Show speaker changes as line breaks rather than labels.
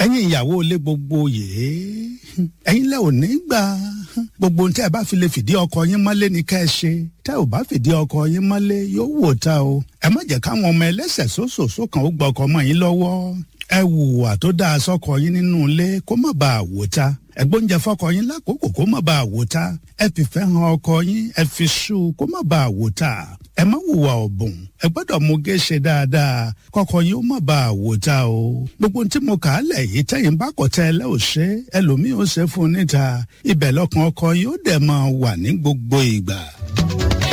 ẹ̀yin ìyàwó ilé gbogbo yìí ẹ̀yin lẹ ò ní gbà gbogbo ohun tí ẹ bá fi lè fìdí ọkọ yín mọ́lé ní ká ẹ ṣe tẹ́ ò bá fìdí ọkọ yín mọ́lé yóò wò ta o ẹ má jẹ́ káwọn ọmọ ẹlẹ́sẹ̀ sóṣòṣò kan ó gba ọkọ mọ́ yín lọ́wọ́ ẹ wùwà tó dáa sọ́kọ yín nínú ilé kó má bàa wò ta ẹgbóúnjẹ fọkọ yín lákòókò kó má bàa wò ta ẹ fìfẹ́ hàn ọkọ yín ẹ fi ṣú kó má bàa wò ta ẹ má wùwà ọ̀bùn ẹ gbọ́dọ̀ mú gé ṣe dáadáa kọkọ yín ó má bàa wò ta o gbogbo tí mo kà á lẹ̀ yìí tẹ́yìn bá kọ̀ tẹ́ ẹ lẹ́ ò ṣe ẹlòmíì ó ṣe fún un níta ibẹ̀ lọ́kàn ọkọ yín ó dẹ̀ máa wà ní gbogbo ìgbà.